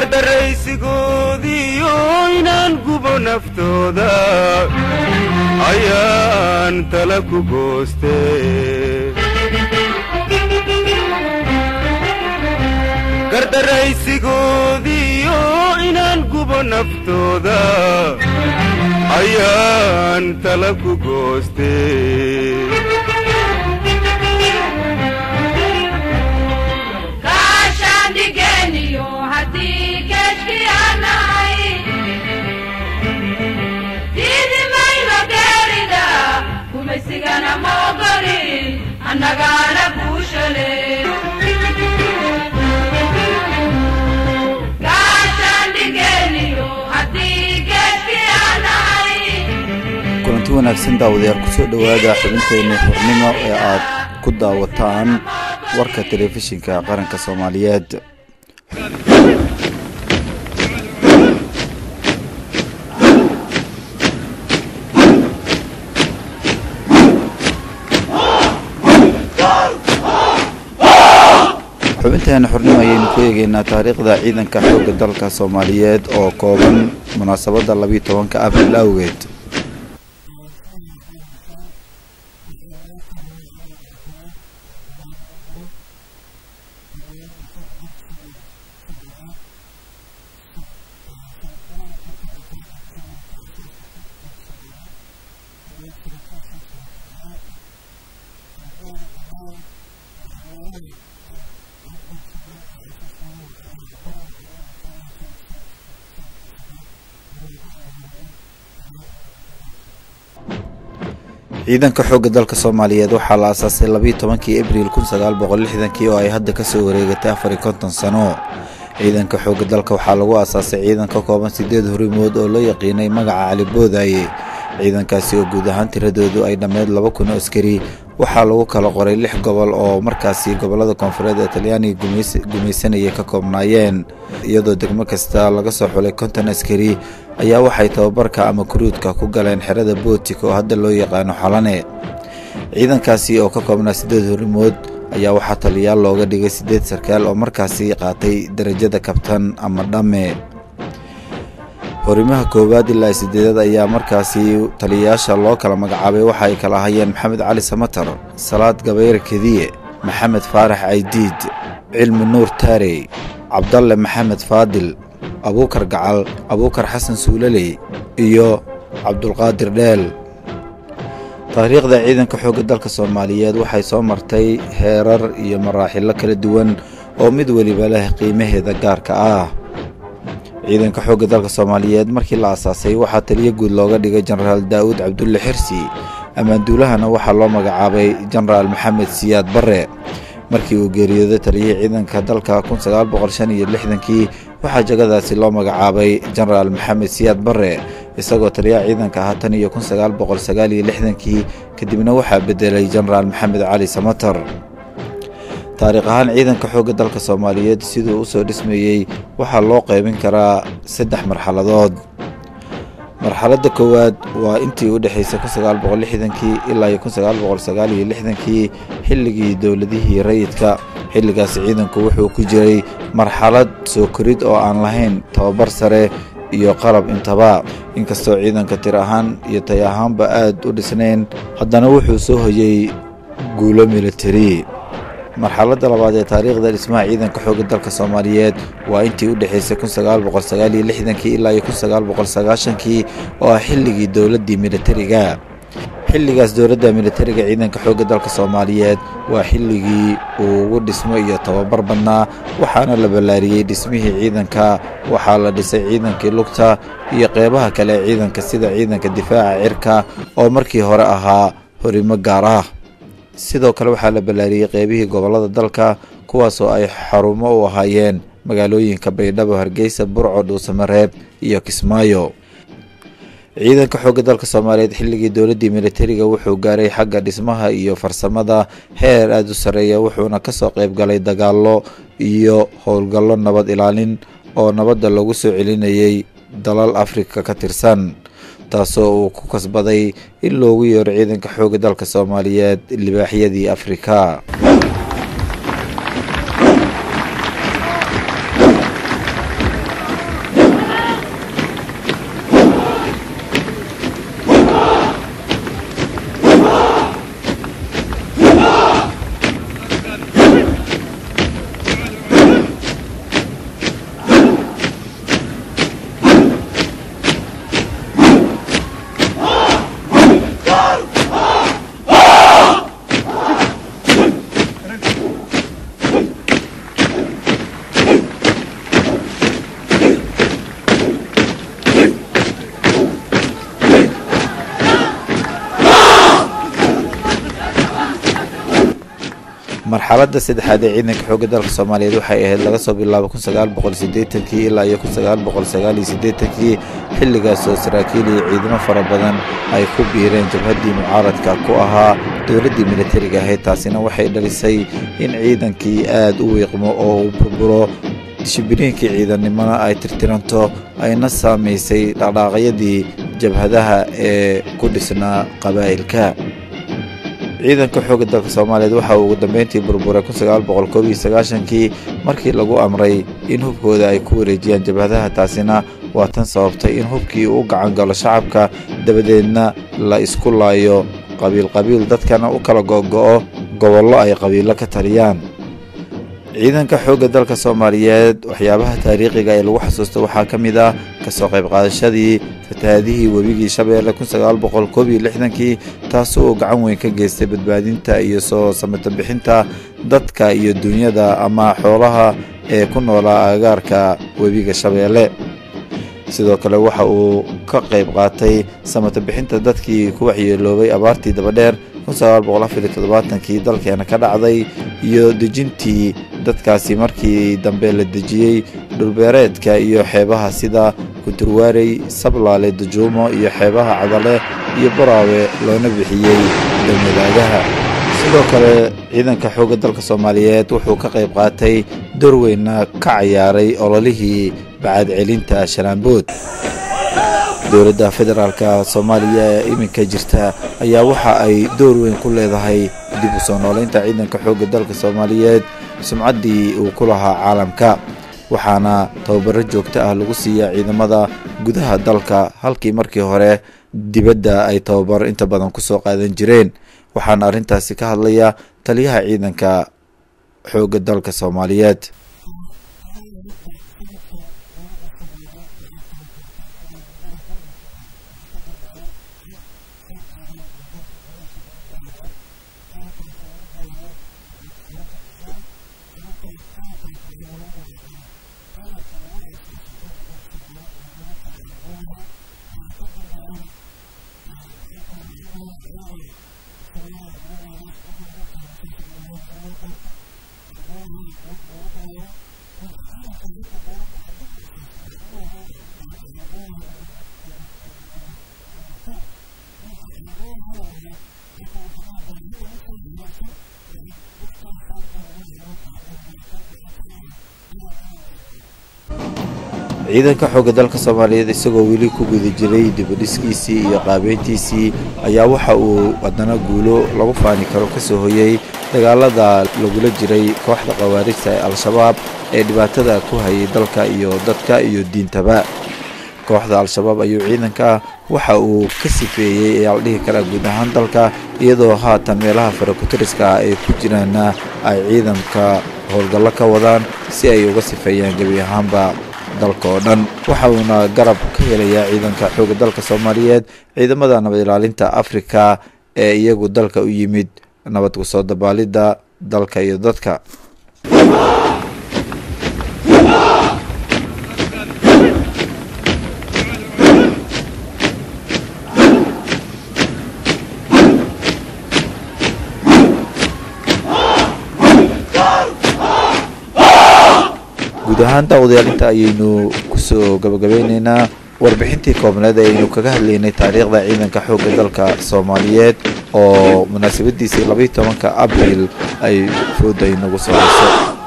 gardaraysigoodiyo inaan gubo naftooda ayaan tala ku gooste gardaraysigoodiyo inaan gubo naftooda ayaan tala ku gooste kaashaandhigeniyo haddii geeshkiyaanahay diidi mayno geerida gumaysigana ma ogolin annagaana guushale kaashaandhigeniyo haddii geeshkiyaanahay kulanti wanaagsan daawadayaal kusoo dhowaada xubinteenna xornimo ee aad ku daawataan warka telefishinka qaranka soomaaliyeed xubinteena xornimo ayaynu ku eegeynaa taariikhda ciidanka xoogga dalka soomaaliyeed oo kooban munaasabadda labiiyo tobanka abril awgeed ciidanka xoogga dalka soomaaliyeed waxaa la aasaasay labiiyo tobankii abriil kun sagaal boqol lixdankii oo ay hadda kasoo wareegatay afar iyo konton sano ciidanka xoogga dalka waxaa lagu aasaasay ciidan ka kooban sideed horimood oo loo yaqiinay magaca cali boodaaye ciidankaasi oo guud ahaan tiradoodu ay dhammeyd laba kun oo askari waxaa lagu kala qoray lix gobol oo markaasi gobolada koonfureed ee talyaaniga gumaysanayay ka koobnaayeen iyadoo degmo kasta laga soo xulay konton askari ayaa waxay tababarka ama kuruudka ku galeen xerada bootik oo hadda loo yaqaano xalane ciidankaasi oo ka koobnaa sideed horimood ayaa waxaa taliyaal looga dhigay sideed sarkaal oo markaasi qaatay darajada kabtan ama dhamme horimaha koowaad ilaa sideedaad ayaa markaasi taliyayaasha loo kala magacaabay waxa ay kala ahayeen maxamed cali samatar salaad gabayre kediye maxamed faarax caydiid cilmi nuur taarey cabdalle maxamed faadil abuukar gacal abuukar xasan suulaley iyo cabdulqaadir dheel taariikhda ciidanka xoogga dalka soomaaliyeed waxay soo martay heerar iyo maraaxilo kala duwan oo mid weliba leh qiimaheeda gaarka ah ciidanka xoogga dalka soomaaliyeed markii la aasaasay waxaa taliyo guud looga dhigay jenaraal daa'uud cabdulle xirsi ammaanduulahana waxaa loo magacaabay jenaraal maxamed siyaad barre markii uu geeriyooday taliyihii ciidanka dalka kun sagaal boqol shan iyo lixdankii waxaa jagadaasi loo magacaabay jenaraal maxamed siyaad barre isagoo taliyaha ciidanka ahaa tan iyo kun sagaal boqol sagaal iyo lixdankii kadibna waxaa bedelay jenaraal maxamed cali samatar taariikh ahaan ciidanka xoogga dalka soomaaliyeed siduu usoo dhismayey waxaa loo qaybin karaa saddex marxaladood marxaladda koowaad waa intii u dhexaysay kun sagaal boqol lixdankii ilaa iyo kun sagaal boqol sagaal iyo lixdankii xilligii dowladihii rayidka xilligaasi ciidanku wuxuu ku jiray marxalad soo korid oo aan lahayn tababar sare iyo qalab intaba inkastoo ciidanka tir ahaan iyo tay ahaanba aad u dhisnayn haddana wuxuu soo hoyey guulo militari marxaladda labaad ee taariikhda dhismaha ciidanka xoogga dalka soomaaliyeed waa intii u dhexaysay kun sagaal boqol sagaal iyo lixdankii ilaa iyo kun sagaal boqol sagaashankii oo ah xilligii dowladdii militariga xilligaas dowladda militariga ciidanka xoogga dalka soomaaliyeed waa xilligii uu ugu dhismo iyo tababar badnaa waxaana la ballaariyey dhismihii ciidanka waxaa la dhisay ciidankii lugta iyo qeybaha kale ee ciidanka sida ciidanka difaaca cirka oo markii hore ahaa horimo gaar ah sidoo kale waxaa la ballaariyey qeybihii gobollada dalka kuwaasoo ay xarumo u ahaayeen magaalooyinka baydhabo hargeysa burco dhuusamareeb iyo kismaayo ciidanka xoogga dalka soomaaliyeed xilligii dowladdii militariga wuxuu gaaray xagga dhismaha iyo farsamada heer aada u sarreeya wuxuuna kasoo qayb galay dagaallo iyo howlgallo nabad ilaalin oo nabadda lagu soo celinayay dalal afrika ka tirsan taasoo uu ku kasbaday in loogu yeero ciidanka xoogga dalka soomaaliyeed libaaxyadii afrika marxaladda saddexaad ee ciidanka xoogga dalka soomaaliyeed waxay ahayd laga soo bilaabo kun sagaal boqol siddeetankii ilaa iyo kun sagaal boqol sagaal iyo siddeetankii xilligaas oo saraakiil iyo ciidamo fara badan ay ku biireen jabhaddii mucaaradka ku ahaa dowladdii militariga ahayd taasina waxay dhalisay in ciidankii aada u wiiqmo oo uu burburo shibiriinkii ciidannimona ay tirtiranto ayna saamaysay dhaqdhaaqyadii jabhadaha ee ku dhisnaa qabaa'ilka ciidanka xoogga dalka soomaaliyeed waxa uu ugu dambeyntii burburay kun sagaal boqol koob iyo sagaashankii markii lagu amray in hubkooda ay ku wareejiyaan jabhadaha taasina waa tan sababtay in hubkii u gacan galo shacabka dabadeedna la isku laayo qabiil qabiil dadkana u kala go'go'o gobollo ay qabiilo ka taliyaan ciidanka xoogga dalka soomaaliyeed waxyaabaha taariikhiga ee lagu xasuusto waxaa ka mid ah kasoo qayb qaadashadii fatahaadihii webigii shabeelle kun sagaal boqol koob iyo lixdankii taasoo gacan weyn ka geystay badbaadinta iyo soo samata bixinta dadka iyo duunyada ama xoolaha ee ku noolaa agagaarka webiga shabeelle sidoo kale waxa uu ka qayb qaatay samata bixinta dadkii ku waxyeeloobay abaartii dabadheer kun sagaal boqol afar iyo toddobaatankii dalkeena ka dhacday iyo dejintii dadkaasi markii dambe la dejiyey dhulbeereedka iyo xeebaha sida kunturwaarey sablaale dajuumo iyo xeebaha cadale iyo baraawe loona bixiyey dawladaagaha sidoo kale ciidanka xoogga dalka soomaaliyeed wuxuu ka qayb qaatay door weynna ka cayaaray ololihii bacadcelinta shalaambood dowladda federaalka soomaaliya ee iminka jirta ayaa waxa ay door weyn ku leedahay dib u soo noolaynta ciidanka xoogga dalka soomaaliyeed sumcaddii uu ku lahaa caalamka waxaana tababaro joogto ah lagu siiyaa ciidamada gudaha dalka halkii markii hore dibadda ay tababaro inta badan ku soo qaadan jireen waxaana arrintaasi ka hadlaya taliyaha ciidanka xoogga dalka soomaaliyeed ciidanka xoogga dalka soomaaliyeed isagoo weli ku guda jiray dibadhiskiisii iyo qaabeyntiisii ayaa waxa uu haddana guulo lagu faani karo ka soo hoyey dagaalada lagula jiray kooxda khawaarijta ee al-shabaab ee dhibaatada ku hayay dalka iyo dadka iyo diintaba kooxda al-shabaab ayuu ciidanka waxa uu ka sifeeyey ee la dhihi karaa guud ahaan dalka iyadoo haatan meelaha farakutiriska ah ay ku jiraanna ay ciidanka howlgallo ka wadaan si ay uga sifeeyaan gebi ahaanba dalka oo dhan waxa uuna garab ka helayaa ciidanka xoogga dalka soomaaliyeed ciidamada nabad ilaalinta afrika ee iyagu dalka u yimid nabad kusoo dabaalidda dalka iyo dadka guud ahaan daawadayaal ayaynu kusoo gabagabeyneynaa warbixintii koobneed ee aynu kaga hadlaynay taariikhda ciidanka xoogga dalka soomaaliyeed oo munaasabadiisii labaiyi tobanka abriil ay fooda inagu soo hayso